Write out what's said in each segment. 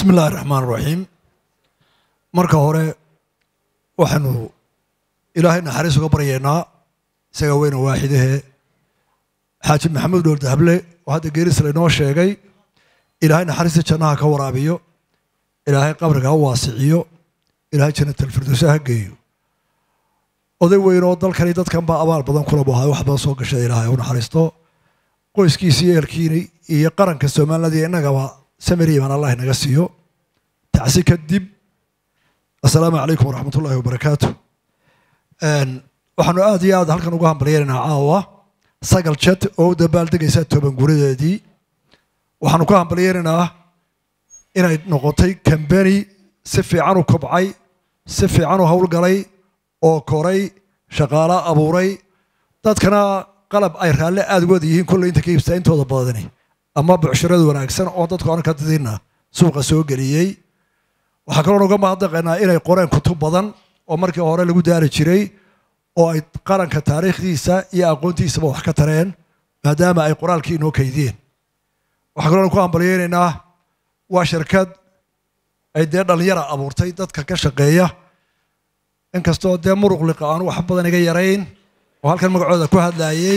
bismi illaahi raxmaan raxiim marka hore waxaanu ilaahay naxariis uga baryaynaa isaga weyna waaxidahee xaaji maxamed dhool dahable oo hadda geeris laynoo sheegay ilaahay naxariista jannaha ka waraabiyo ilaahay qabriga ha waasiciyo ilaahay jannatalfirdowsa ha geeyo oday weyn oo dalkani dadkan baa abaal badan kula buhay wax badan soo gashay ilaahay u naxariisto qoyskiisi iyo ehelkiini iyo qaranka somaliland iyo innagaba samiriiman allah inaga siiyo tacsi kadib assalaamu calaykum waraxmat ullahi wabarakaatu waxaanu aad iyo aad halkan uga hambalyeynanaa caawa sagal jet oo u dabaaldegaysa toban guradeedii waxaanu ka hambalyeynaynaa inay noqotay kambeni si fiican u kobcay si fiican u howlgalay oo koray shaqaalo abuuray dadkana qalab ay raalle aada uwada yihiin kolley inta ka iibstaa intooda badani ama bucshirada wanaagsan oo dadku aan ka didinna suuqa soo geliyey waxaa kaloo uga mahadnaqaynaa inay qoreen kutub badan oo markii hore lagu daari jiray oo ay qaranka taariikhdiisa iyo aqoontiisaba wax ka tareen maadaama ay qoraalkii inoo kaydiyeen waxaa kaloo ku hambalyeynaynaa waa shirkad ay dee dhalinyara abuurtay dadka ka shaqeeya inkastoo dee muruq liqa aan wax badan iga yarayn oo halkan magacooda ku hadlaayey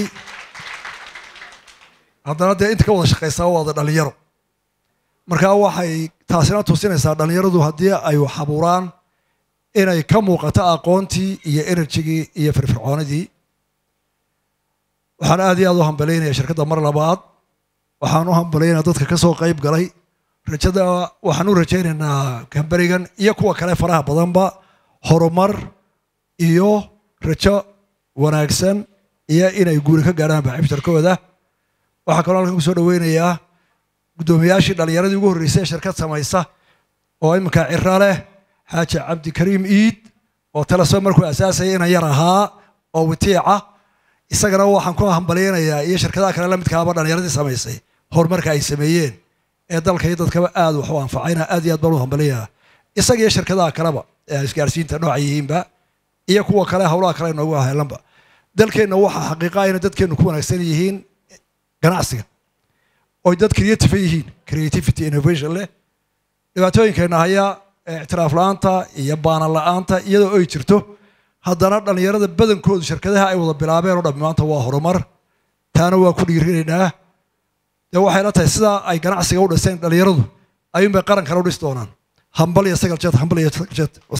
haddana dee inta ka wada shaqaysaa waada dhalinyaro markaa waxay taasina tusinaysaa dhalinyaradu haddii ay wax abuuraan inay ka muuqato aqoontii iyo enerjigii iyo firfircoonidii waxaan aad iyo aad u hambalaynaya shirkadda mar labaad waxaan u hambalaynaya dadka ka soo qayb galay rajada waxaan u rajaynaynaa kamberigan iyo kuwa kale faraha badanba horumar iyo rajo wanaagsan iyo inay guuri ka gaadhaan baaxibtarkooda waxaa kaloo halkan kusoo dhaweynayaa guddoomiyaashii dhallinyaradii ugu horreysay ee shirkad samaysa oo iminka cira leh xaaji cabdikariim iid oo talaso markuu asaasaya inan yar ahaa oo witiica isagana waxaan ku hambalyeynayaa iyo shirkadaha kale la midkaaba dhallinyaradii samaysay horumarka ay sameeyeen ee dalka iyo dadkaba aad wax u anfacayna aad iyo aad baan u hambalyayaa isaga iyo shirkadaha kaleba ee isgaarsiinta nooca yihiinba iyo kuwa kale howlaha kale noogu helanba dalkeenna waxaa xaqiiqa ayna dadkeennu ku wanaagsan yihiin ganacsiga oy dad creative yihiin creativity innovation leh dhibaatooyinkeenna haya ictiraaf la-aanta iyo baana la-aanta iyadoo ay jirto haddana dhallinyarada badankoodu shirkadaha ay wada bilaabeen oo dhammi maanta waa horumar taana waa ku dhiirinaynaa dee waxay la tahay sidaa ay ganacsiga u dhiseen dhallinyaradu ayuunbay qarankana u dhisi doonaan hambal iyo sagal jet hambal iyo sagal jet